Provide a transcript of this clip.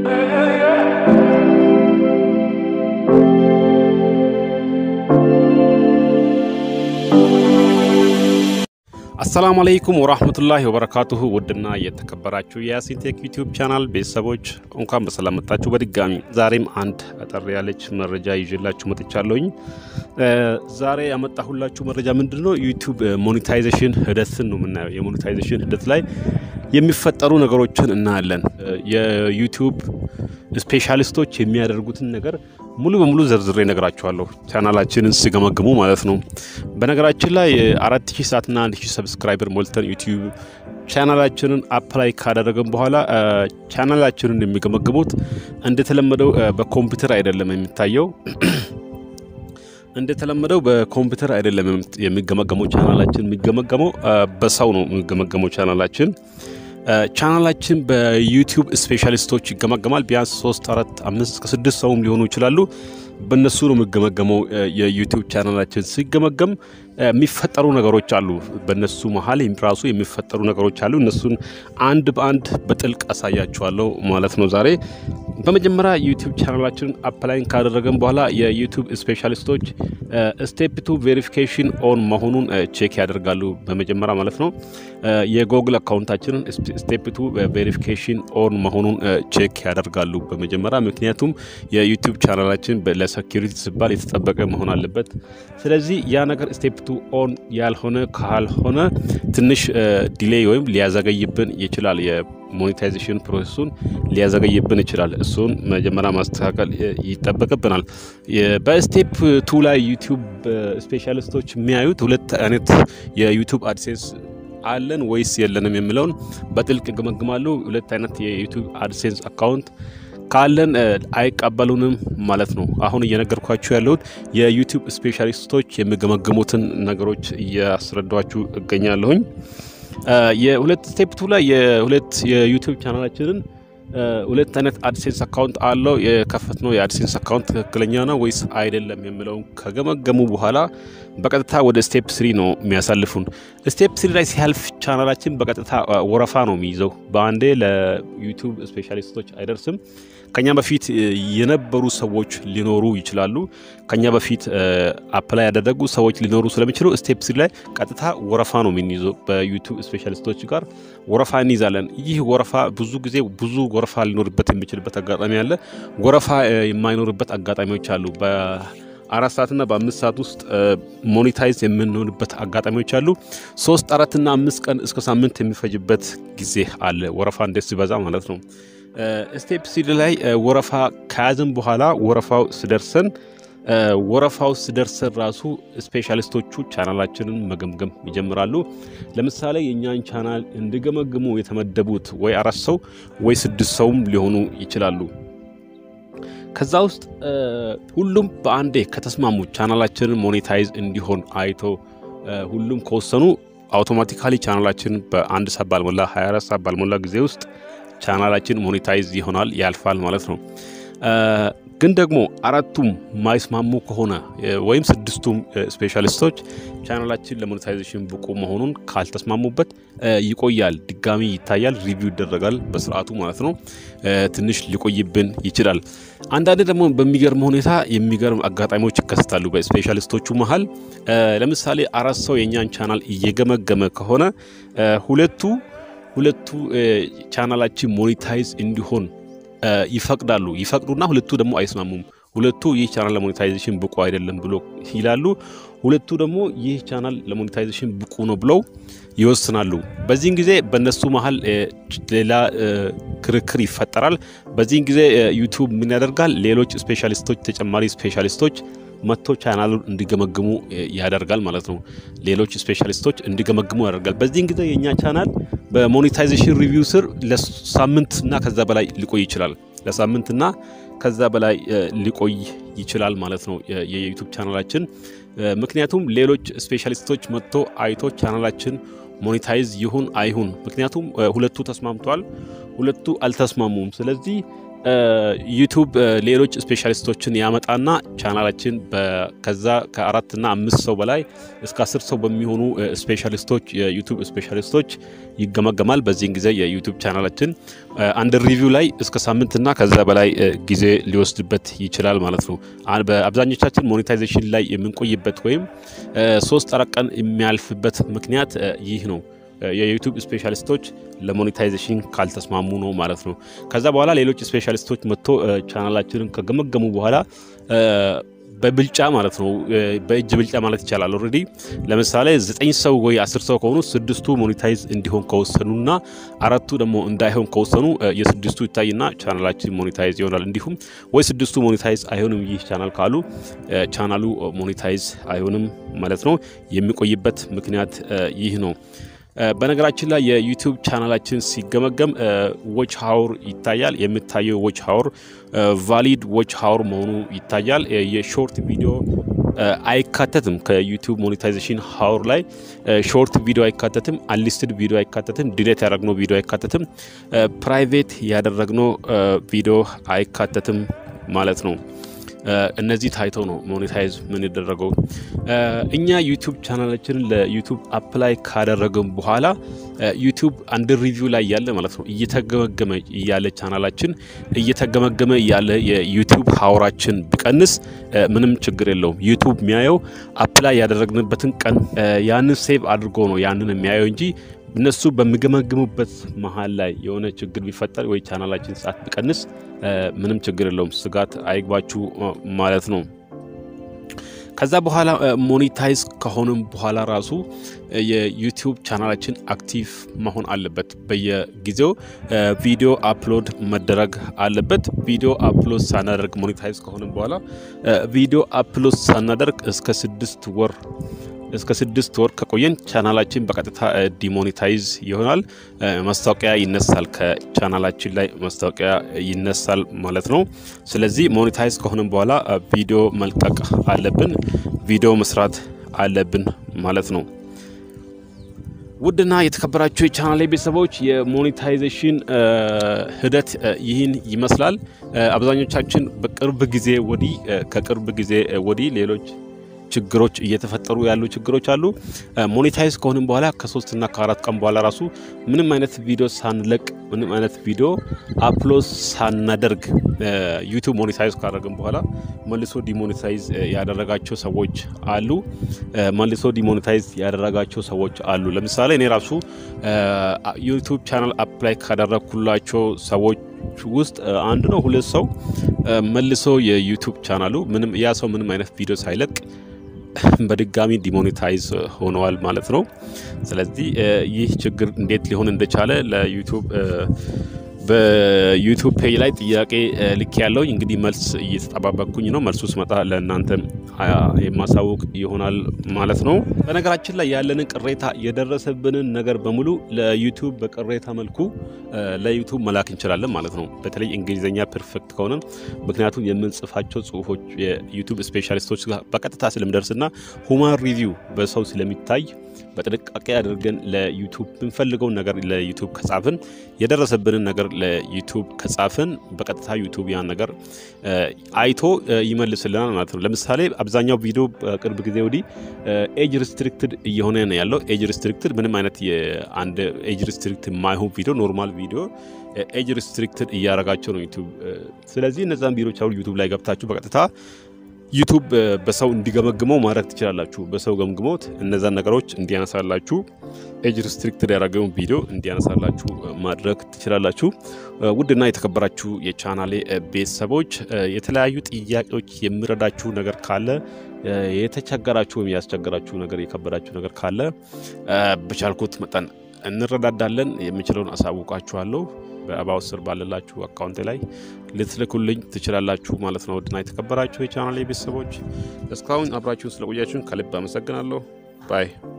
አሰላሙ አለይኩም ወራህመቱላሂ ወበረካቱሁ። ውድና የተከበራችሁ የያሲን ቴክ ዩቲዩብ ቻናል ቤተሰቦች እንኳን በሰላም መጣችሁ በድጋሚ። ዛሬም አንድ አጠር ያለች መረጃ ይዤላችሁ መጥቻለሁኝ። ዛሬ ያመጣሁላችሁ መረጃ ምንድን ነው? ዩቲዩብ ሞኔታይዜሽን ሂደትን ነው የምናየው። የሞኔታይዜሽን ሂደት ላይ የሚፈጠሩ ነገሮችን እናያለን። የዩቲዩብ ስፔሻሊስቶች የሚያደርጉትን ነገር ሙሉ በሙሉ ዘርዝሬ እነግራችኋለሁ። ቻናላችንን ሲገመግሙ ማለት ነው። በነገራችን ላይ አራት ሺህ ሰዓትና አንድ ሺህ ሰብስክራይበር ሞልተን ዩቲዩብ ቻናላችንን አፕላይ ካደረግን በኋላ ቻናላችንን የሚገመግሙት እንደተለመደው በኮምፒውተር አይደለም የሚታየው እንደተለመደው በኮምፒውተር አይደለም የሚገመገመው። ቻናላችን የሚገመገመው በሰው ነው የሚገመገመው ቻናላችን ቻናላችን በዩቲዩብ ስፔሻሊስቶች ይገመገማል። ቢያንስ ሶስት አራት አምስት እስከ ስድስት ሰውም ሊሆኑ ይችላሉ። በእነሱ ነው የሚገመገመው። የዩቲዩብ ቻናላችን ሲገመገም የሚፈጠሩ ነገሮች አሉ። በእነሱ መሀል ራሱ የሚፈጠሩ ነገሮች አሉ። እነሱን አንድ በአንድ በጥልቅ አሳያችኋለሁ ማለት ነው ዛሬ። በመጀመሪያ ዩቲዩብ ቻናላችንን አፕላይን ካደረገን በኋላ የዩቲዩብ ስፔሻሊስቶች ስቴፕ ቱ ቬሪፊኬሽን ኦን መሆኑን ቼክ ያደርጋሉ። በመጀመሪያ ማለት ነው የጎግል አካውንታችንን ስቴፕ ቱ ቬሪፊኬሽን ኦን መሆኑን ቼክ ያደርጋሉ በመጀመሪያ ምክንያቱም የዩቲዩብ ቻናላችን ለሴኪሪቲ ሲባል የተጠበቀ መሆን አለበት። ስለዚህ ያ ነገር ስቴፕ ቱ ኦን ያልሆነ ካልሆነ ትንሽ ዲሌይ ወይም ሊያዘገይብን ይችላል። የሞኔታይዜሽን ፕሮሰሱን ሊያዘገይብን ይችላል። እሱን መጀመሪያ ማስተካከል ይጠበቅብናል። በስቴፕ ቱ ላይ ዩቲዩብ ስፔሻሊስቶች የሚያዩት ሁለት አይነት የዩቲዩብ አድሴንስ አለን ወይስ የለንም የሚለውን በጥልቅ ይገመግማሉ። ሁለት አይነት የዩቲዩብ አድሴንስ አካውንት ካለን አይቀበሉንም ማለት ነው። አሁን እየነገርኳችሁ ያለሁት የዩቲዩብ ስፔሻሊስቶች የሚገመግሙትን ነገሮች እያስረዷችሁ እገኛለሁኝ። የሁለት ስቴፕ ቱ ላይ የሁለት የዩቲዩብ ቻናላችንን ሁለት አይነት አድሴንስ አካውንት አለው። የከፈትነው የአድሴንስ አካውንት ትክክለኛ ነው ወይስ አይደለም የሚለውን ከገመገሙ በኋላ በቀጥታ ወደ ስቴፕ ስሪ ነው የሚያሳልፉን። ስቴፕ ስሪ ላይ ሲያልፍ ቻናላችን በቀጥታ ወረፋ ነው የሚይዘው። በአንዴ ለዩቲዩብ ስፔሻሊስቶች አይደርስም። ከኛ በፊት የነበሩ ሰዎች ሊኖሩ ይችላሉ። ከኛ በፊት አፕላይ ያደረጉ ሰዎች ሊኖሩ ስለሚችሉ ስቴፕ ስሪ ላይ ቀጥታ ወረፋ ነው የምንይዘው። በዩቲዩብ ስፔሻሊስቶች ጋር ወረፋ እንይዛለን። ይህ ወረፋ ብዙ ጊዜ ብዙ ወረፋ ሊኖርበት የሚችልበት አጋጣሚ አለ። ወረፋ የማይኖርበት አጋጣሚዎች አሉ። አራት ሰዓትና በአምስት ሰዓት ውስጥ ሞኔታይዝ የምንሆንበት አጋጣሚዎች አሉ። ሶስት አራትና አምስት ቀን እስከ ሳምንት የሚፈጅበት ጊዜ አለ። ወረፋ እንዴት ሲበዛ ማለት ነው። ስቴፕ ሲድ ላይ ወረፋ ከያዝን በኋላ ወረፋው ስደርሰን ወረፋው ስደርሰን ራሱ ስፔሻሊስቶቹ ቻናላችንን መገምገም ይጀምራሉ። ለምሳሌ የእኛን ቻናል እንዲገመግሙ የተመደቡት ወይ አራት ሰው ወይ ስድስት ሰውም ሊሆኑ ይችላሉ። ከዛ ውስጥ ሁሉም በአንዴ ከተስማሙ ቻናላችንን ሞኔታይዝ እንዲሆን አይቶ ሁሉም ከወሰኑ አውቶማቲካሊ ቻናላችን በአንድ ሰዓት ባልሞላ 24 ሰዓት ባልሞላ ጊዜ ውስጥ ቻናላችን ሞኔታይዝ ይሆናል ያልፋል ማለት ነው። ግን ደግሞ አራቱም ማይስማሙ ከሆነ ወይም ስድስቱም ስፔሻሊስቶች ቻናላችን ለሞኔታይዜሽን ብቁ መሆኑን ካልተስማሙበት ይቆያል፣ ድጋሚ ይታያል፣ ሪቪው ይደረጋል በስርዓቱ ማለት ነው። ትንሽ ሊቆይብን ይችላል። አንዳንድ ደግሞ በሚገርም ሁኔታ የሚገርም አጋጣሚዎች ይከሰታሉ በስፔሻሊስቶቹ መሀል። ለምሳሌ አራት ሰው የእኛን ቻናል እየገመገመ ከሆነ ሁለቱ ሁለቱ ቻናላችን ሞኔታይዝ እንዲሆን ይፈቅዳሉ ይፈቅዱና ሁለቱ ደግሞ አይስማሙም። ሁለቱ ይህ ቻናል ለሞኔታይዜሽን ብቁ አይደለም ብሎ ይላሉ። ሁለቱ ደግሞ ይህ ቻናል ለሞኔታይዜሽን ብቁ ነው ብለው ይወስናሉ። በዚህን ጊዜ በእነሱ መሀል ሌላ ክርክር ይፈጠራል። በዚህን ጊዜ ዩቲዩብ ምን ያደርጋል? ሌሎች ስፔሻሊስቶች ተጨማሪ ስፔሻሊስቶች መጥቶ ቻናሉን እንዲገመግሙ ያደርጋል ማለት ነው። ሌሎች ስፔሻሊስቶች እንዲገመግሙ ያደርጋል። በዚህን ጊዜ የእኛ ቻናል በሞኔታይዜሽን ሪቪው ስር ለሳምንትና ከዛ በላይ ሊቆይ ይችላል። ለሳምንትና ከዛ በላይ ሊቆይ ይችላል ማለት ነው የዩቱብ ቻናላችን። ምክንያቱም ሌሎች ስፔሻሊስቶች መጥቶ አይቶ ቻናላችን ሞኔታይዝ ይሁን አይሁን፣ ምክንያቱም ሁለቱ ተስማምተዋል፣ ሁለቱ አልተስማሙም። ስለዚህ ዩቱብ ሌሎች ስፔሻሊስቶችን ያመጣና ቻናላችን ከዛ ከአራትና አምስት ሰው በላይ እስከ አስር ሰው በሚሆኑ ስፔሻሊስቶች የዩቱብ ስፔሻሊስቶች ይገመገማል። በዚህን ጊዜ የዩቱብ ቻናላችን አንድ ሪቪው ላይ እስከ ሳምንትና ከዛ በላይ ጊዜ ሊወስድበት ይችላል ማለት ነው። በአብዛኞቻችን ሞኔታይዜሽን ላይ የምንቆይበት ወይም ሶስት አራት ቀን የሚያልፍበት ምክንያት ይህ ነው። የዩቱብ ስፔሻሊስቶች ለሞኔታይዜሽን ካልተስማሙ ነው ማለት ነው። ከዛ በኋላ ሌሎች ስፔሻሊስቶች መጥቶ ቻናላችንን ከገመገሙ በኋላ በብልጫ ማለት ነው በእጅ ብልጫ ማለት ይቻላል። ኦልሬዲ ለምሳሌ ዘጠኝ ሰው ወይ አስር ሰው ከሆኑ ስድስቱ ሞኔታይዝ እንዲሆን ከወሰኑና አራቱ ደግሞ እንዳይሆን ከወሰኑ የስድስቱ ይታይና ቻናላችን ሞኔታይዝ ይሆናል። እንዲሁም ወይ ስድስቱ ሞኔታይዝ አይሆንም ይህ ቻናል ካሉ ቻናሉ ሞኔታይዝ አይሆንም ማለት ነው። የሚቆይበት ምክንያት ይህ ነው። በነገራችን ላይ የዩቲዩብ ቻናላችን ሲገመገም ዎች ሀውር ይታያል። የሚታየው ዎች ሀውር ቫሊድ ዎች ሀውር መሆኑ ይታያል። የሾርት ቪዲዮ አይካተትም። ከዩቲዩብ ሞኔታይዜሽን ሀውር ላይ ሾርት ቪዲዮ አይካተትም። አንሊስትድ ቪዲዮ አይካተትም። ዲሌት ያደረግነው ቪዲዮ አይካተትም። ፕራይቬት ያደረግነው ቪዲዮ አይካተትም ማለት ነው። እነዚህ ታይተው ነው ሞኔታይዝ ምን ይደረገው። እኛ ዩቱብ ቻናላችንን ለዩቱብ አፕላይ ካደረግን በኋላ ዩቱብ አንድ ሪቪው ላይ ያለ ማለት ነው እየተገመገመ እያለ ቻናላችን እየተገመገመ እያለ የዩቱብ ሀውራችን ቢቀንስ ምንም ችግር የለውም። ዩቱብ የሚያየው አፕላይ ያደረግንበትን ቀን ያንን ሴቭ አድርጎ ነው ያንን የሚያየው እንጂ እነሱ በሚገመግሙበት መሀል ላይ የሆነ ችግር ቢፈጠር ወይ ቻናላችን ሰዓት ቢቀንስ ምንም ችግር የለውም። ስጋት አይግባችሁ ማለት ነው። ከዛ በኋላ ሞኔታይዝ ከሆንም በኋላ ራሱ የዩቲዩብ ቻናላችን አክቲቭ መሆን አለበት። በየጊዜው ቪዲዮ አፕሎድ መደረግ አለበት። ቪዲዮ አፕሎድ ሳናደርግ ሞኔታይዝ ከሆንም በኋላ ቪዲዮ አፕሎድ ሳናደርግ እስከ ስድስት ወር እስከ ስድስት ወር ከቆየን ቻናላችን በቀጥታ ዲሞኔታይዝ ይሆናል። ማስታወቂያ ይነሳል፣ ከቻናላችን ላይ ማስታወቂያ ይነሳል ማለት ነው። ስለዚህ ሞኔታይዝ ከሆንም በኋላ ቪዲዮ መልቀቅ አለብን፣ ቪዲዮ መስራት አለብን ማለት ነው። ውድና የተከበራችሁ የቻናል ቤተሰቦች የሞኔታይዜሽን ሂደት ይህን ይመስላል። አብዛኞቻችን በቅርብ ጊዜ ወዲህ ከቅርብ ጊዜ ወዲህ ሌሎች ችግሮች እየተፈጠሩ ያሉ ችግሮች አሉ። ሞኔታይዝ ከሆንም በኋላ ከሶስትና ከአራት ቀን በኋላ ራሱ ምንም አይነት ቪዲዮ ሳንለቅ ምንም አይነት ቪዲዮ አፕሎድ ሳናደርግ ዩቱብ ሞኔታይዝ ካደረግን በኋላ መልሶ ዲሞኔታይዝ ያደረጋቸው ሰዎች አሉ። መልሶ ዲሞኔታይዝ ያደረጋቸው ሰዎች አሉ። ለምሳሌ እኔ ራሱ ዩቱብ ቻናል አፕላይ ካደረግኩላቸው ሰዎች ውስጥ አንድ ነው ሁለት ሰው መልሶ የዩቱብ ቻናሉ ምንም ያ ሰው ምንም አይነት ቪዲዮ ሳይለቅ በድጋሚ ዲሞኔታይዝ ሆነዋል ማለት ነው። ስለዚህ ይህ ችግር እንዴት ሊሆን እንደቻለ ለዩቱብ በዩቱብ ፔጅ ላይ ጥያቄ ልክ ያለው እንግዲህ መልስ እየተጠባበቅኩኝ ነው። መልሱ ስመጣ ለእናንተ የማሳውቅ ይሆናል ማለት ነው። በነገራችን ላይ ያለንን ቅሬታ የደረሰብንን ነገር በሙሉ ለዩቱብ በቅሬታ መልኩ ለዩቱብ መላክ እንችላለን ማለት ነው። በተለይ እንግሊዝኛ ፐርፌክት ከሆነ ምክንያቱም የምንጽፋቸው ጽሁፎች የዩቱብ ስፔሻሊስቶች ጋር በቀጥታ ስለምደርስና ሁማን ሪቪው በሰው ስለሚታይ በጥንቃቄ አድርገን ለዩቱብ የምንፈልገውን ነገር ለዩቱብ ከጻፍን የደረሰብንን ነገር ለዩቱብ ከጻፍን በቀጥታ ዩቱብ ያን ነገር አይቶ ይመልስልናል ማለት ነው። ለምሳሌ አብዛኛው ቪዲዮ በቅርብ ጊዜ ወዲህ ኤጅ ሪስትሪክትድ እየሆነ ነው ያለው። ኤጅ ሪስትሪክትድ ምንም አይነት የአንድ ኤጅ ሪስትሪክትድ የማይሆን ቪዲዮ ኖርማል ቪዲዮ ኤጅ ሪስትሪክትድ እያረጋቸው ነው ዩቱብ። ስለዚህ እነዛን ቪዲዮች አሁን ዩቱብ ላይ ገብታችሁ በቀጥታ ዩቱብ በሰው እንዲገመግመው ማድረግ ትችላላችሁ። በሰው ገምግሞት እነዛን ነገሮች እንዲያነሳላችሁ ኤጅ ሪስትሪክትድ ያደረገውን ቪዲዮ እንዲያነሳላችሁ ማድረግ ትችላላችሁ። ውድና የተከበራችሁ የቻናሌ ቤተሰቦች የተለያዩ ጥያቄዎች የሚረዳችሁ ነገር ካለ የተቸገራችሁ ወይም ያስቸገራችሁ ነገር የከበዳችሁ ነገር ካለ በቻልኩት መጠን እንረዳዳለን። የምችለውን አሳውቃችኋለሁ። በአባው ስር ባለላችሁ አካውንት ላይ ልትልኩልኝ ትችላላችሁ ማለት ነው። ውድና የተከበራችሁ የቻናል ቤተሰቦች እስካሁን አብራችሁን ስለቆያችሁን ከልብ አመሰግናለሁ። ባይ